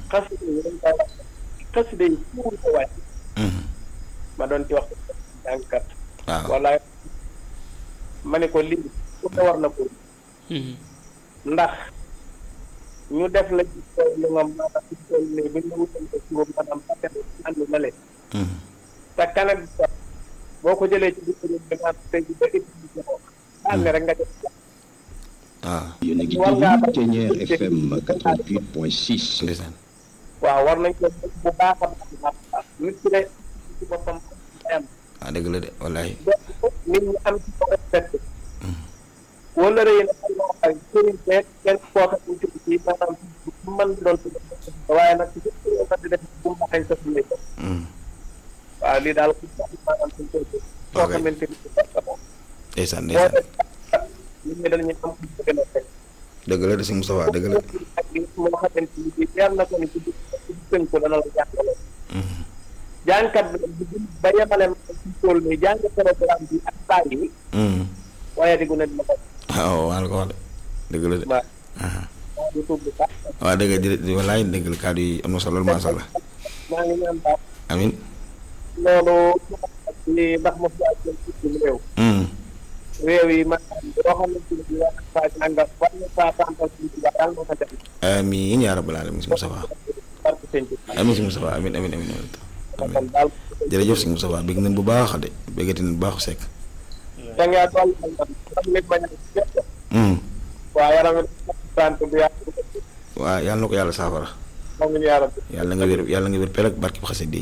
xasida yi dañ koy wax xasida yi fuur ko wàcc ma doon ci wax jàngkat waaw wala ma ne ko lii ku ne war na ko ndax ñu def la ci tool li nga maanaam ci tool nii bu ñu wutal ko ci boobu maanaam paquet ànd na leen te kanam bi sax boo ko jëlee ci biir réew mi maanaam tey jii ba utilisé ko ànd rek nga def waaw yéen a ngi War ngaa déglu Thiéniere FM 88.6. ndeysaan waaw war nañ ko def bu baax a baax a baax nit ki de ci boppam am ah dëgg la de wallaay nit ñi am ci ko respecté wala rëy na ay loo xam sëriñ beeg kenn koo xam ne ci ci maanaam bu mën doon ci waaye nag ci biir réew mi di def bu mu baxee sa lay def waaw lii daal ku sax maanaam suñ koy def koo Ok. xamante ni ci bopp la ndeysaan boo ndeysaan def nit ñi dañuy am ku gën a fekk dëgg la de sëñ Moustapha dëgg la ak li moo xamante ni bii leer na ko ni ci biir ci biir ko dana la jàppale jàngkat bi nag bu dul ba yemale ma ci tool nii jàng programme bi ak saa yi waaye di gu ne dina ko waaw waa la ko wax de dëgg la de waaw ah maa ngi tuub bu baax waaw dëgg la di wallaay dëgg la kàddu yi am na solo lool macha allah maa ngi ñaan baax amin loolu ni ndax mo fi ak ci suñu réew réew yi maanaam boo xamante ni bii wax saa jàngal war na saa tàmpal ci ci yàlla moo ko def amin yaa rabbal alamin sëñ Moustapha barke sëñ bi amin sëñ Moustapha amin amin amin amin kon daal jërëjëf sëñ Moustapha bégg nañ bu baax de béggati nañ bu baax sekk da ngaa toll xam nit bañ a def waaw yaram sant bi yàlla waaw yàlla na ko yàlla saafara moom ñu yàlla yàlla nga wér yàlla nga wér pel ak barki bu xasee di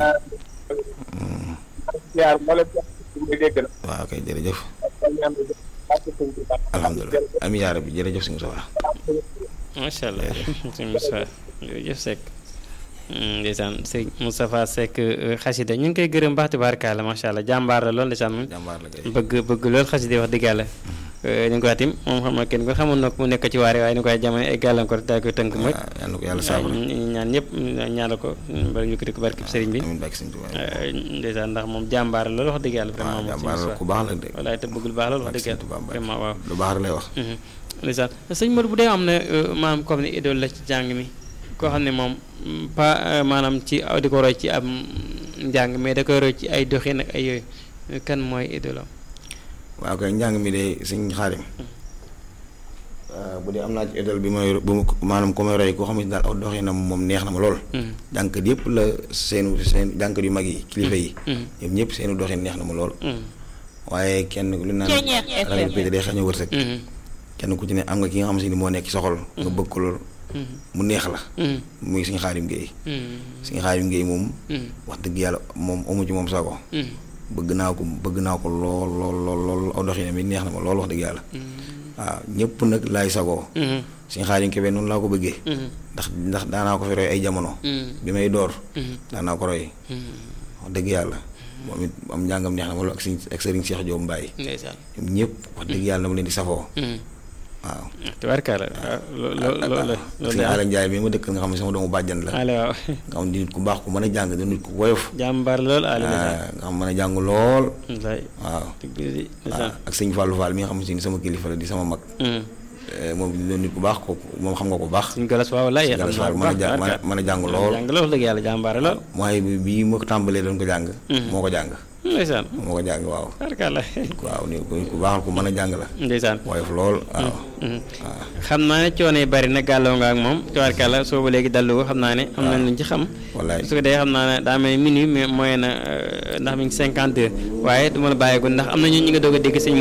yaar moo leen jox ci muy dégg na waaw kay jërëjëf kon ñaan bi barke sëñ bi alhamdulilah amin yaa rabbi jërëjëf sëñ Moustapha macha allah sëñ Moustapha jërëjëf Seck ndeysaan sëñ Moustapha Seck xasida ñu ngi koy gërëm baax tubaarkalla macha allah jàmbaar la lool ndeysaan moom jàmbaar la kay bëgg bëgg lool xasida wax dëgg yàlla ñu ngi ko atim moom xam na kenn ko xamoon na ko mu nekk ci waare waaye ni koy jamono ay gàllankoor daal koy tënk mooy waaw yàlla na ko yàlla saafara ñu ñaan ñëpp ñaanal ko bari ñu ko di ko barki sëriñ bi amin barki sëñ Tuubaa ndeysaan ndax moom jàmbaar la lool wax dëgg yàlla waaw vraiment moom jàmbaar la ku baax la de walaay te bëggul baax lool wax barki dëgg sëñ Tuubaa yàlla vraiment waaw lu baax lay wax ndeysaan sëñ Modou bu dee am na maanaam comme ni idole la ci jàng mi koo xam ne moom pas maanaam ci aw di ko roy ci am njàng mais da koy roy ci ay doxin ak ay yooyu kan mooy idole am waaw kay njàng mi de sëñ xaarim bu dee am naa ci idole bi may bu maanaam ku may roy koo xam ne daal aw doxinam moom neex na ma lool jànkat yëpp la seenu seen jànkat yu mag yi kilifa yi ñoom ñëpp seenu doxin neex na ma lool waaye kenn lu naan ragal pété day xañ a wërsëg kenn ku ci ne am nga ki nga xam si ni moo nekk ci soxol nga bëgg ko lool mu neex la muy suñu xaarim géey suñu xaarim géey moom wax dëgg yàlla moom amu ci moom sago bëgg naa ko bëgg naa ko lool lool lool lool aw doxinam yi neex na ma lool wax dëgg yàlla waaw ñëpp nag laay sagoo suñu xaarim kebe noonu laa ko bëggee ndax ndax daanaa ko fi roy ay jamono bi may door daanaa ko roy wax dëgg yàlla moom it am njàngam neex na ma lool ak sëñ ak sëriñ Cheikh Diop Mbaye ndeysaan ñoom ñëpp wax dëgg yàlla dama leen di safoo waaw tubaarkalla loolu loolu suñu Ala Njaay bi ma dëkk nga xam ne sama doomu bàjjan la ale waaw nga xam ne nit ku baax ku mën a jàng di nit ku woyof jàmbaar lool ale nga xam mën a jàng lool wallaay waaw dëgg di waaw ak sëñ Fallou Fall mi nga xam ne sama kilifa la di sama mag moom di doon nit ku baax kooku moom xam nga ko baax suñ galas waaw wallaay Galas Fall mën a jàng mën a jàng lool jàng lool wax dëgg yàlla jàmbaare lool mooy bi bii ma ko tàmbalee doon ko jàng moo ko jàng ndeysaan moo ko jàng waaw tubaarkalla waaw ni ku ku baax ku mën a jàng la ndeysaan woyof lool waaw waaw xam naa ne coono yi bari na gàlloo nga ak moom tubaarkalla soo ba léegi dallu ko xam naa ne am nañ luñ ci xam wallaay su ko dee xam naa ne daa mel ni minuit mais mooy na ndax mi ngi cinquante deux waaye du ma la bàyyeegul ndax am na ñu ñu nga doog a dégg sëñ